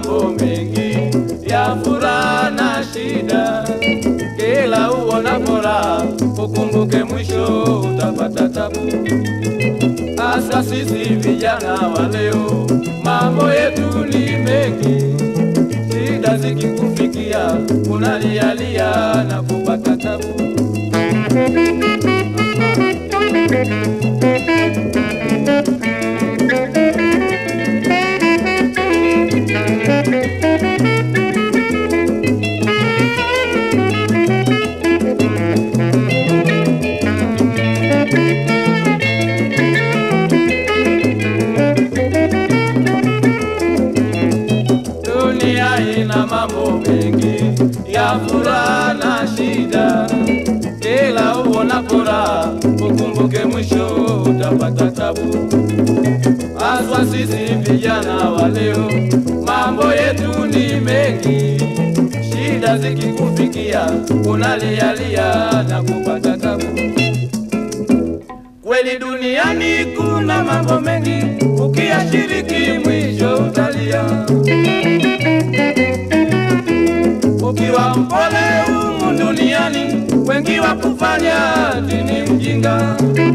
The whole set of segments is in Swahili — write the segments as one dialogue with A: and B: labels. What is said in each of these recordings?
A: mambo mengi ya furaha na shida. Kila uonapo raha, ukumbuke mwisho utapata tabu. Hasa sisi vijana wa leo, mambo yetu ni mengi. Shida zikikufikia, unalialia na kupata tabu. Dunia ina mambo mengi ya furaha na shida. Kila uonapo raha, ukumbuke mwisho utapata tabu. Haswa sisi vijana wa leo, mambo yetu ni mengi. Shida zikikufikia, unalialia na kupata tabu. Kweli duniani kuna mambo mengi, ukiyashiriki mwisho utalia. Ukiwa mpole humu duniani, wengi wakufanya dini mjinga.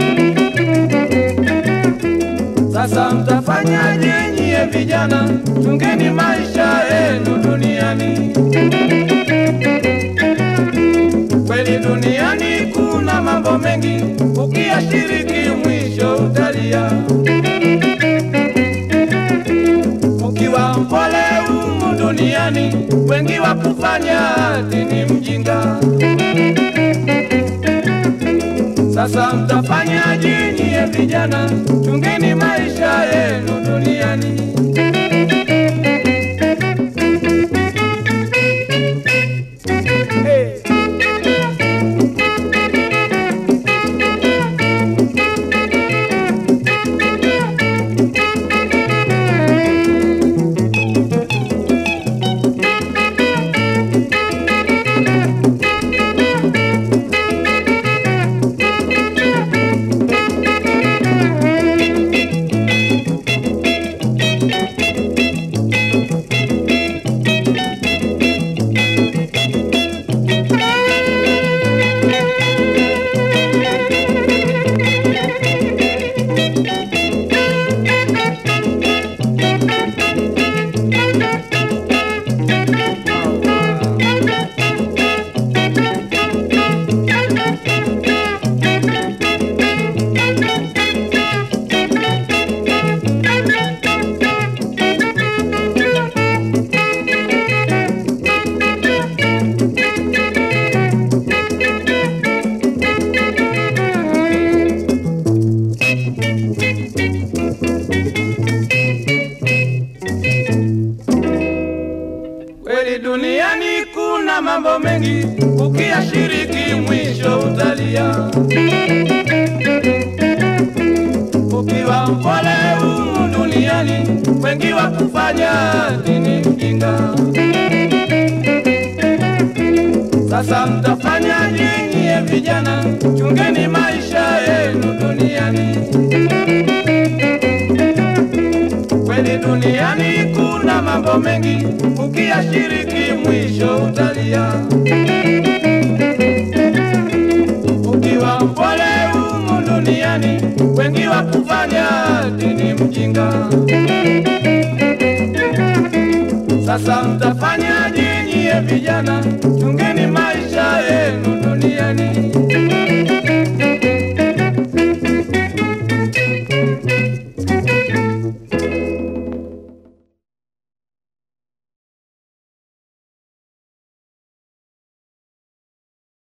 A: Sasa mtafanyaje nyie vijana? Chungeni maisha yenu duniani. Kweli duniani kuna mambo mengi, ukiyashiriki mwisho utalia. Ukiwa mpole humu duniani, wengi wakufanya dini mjinga. Sasa mtafanyaje nyie vijana? Chungeni maisha yenu duniani. Hey. Kweli duniani kuna mambo mengi, ukiyashiriki mwisho utalia. Ukiwa mpole humu duniani, wengi wakufanya dini mjinga. Sasa mtafanyaje nyie vijana? Chungeni maisha yenu duniani. Kweli duniani kuna mambo mengi, ukiyashiriki mwisho utalia. Ukiwa mpole humu duniani, wengi wakufanya dini mjinga. Sasa mtafanyaje nyie vijana? Chungeni maisha yenu duniani.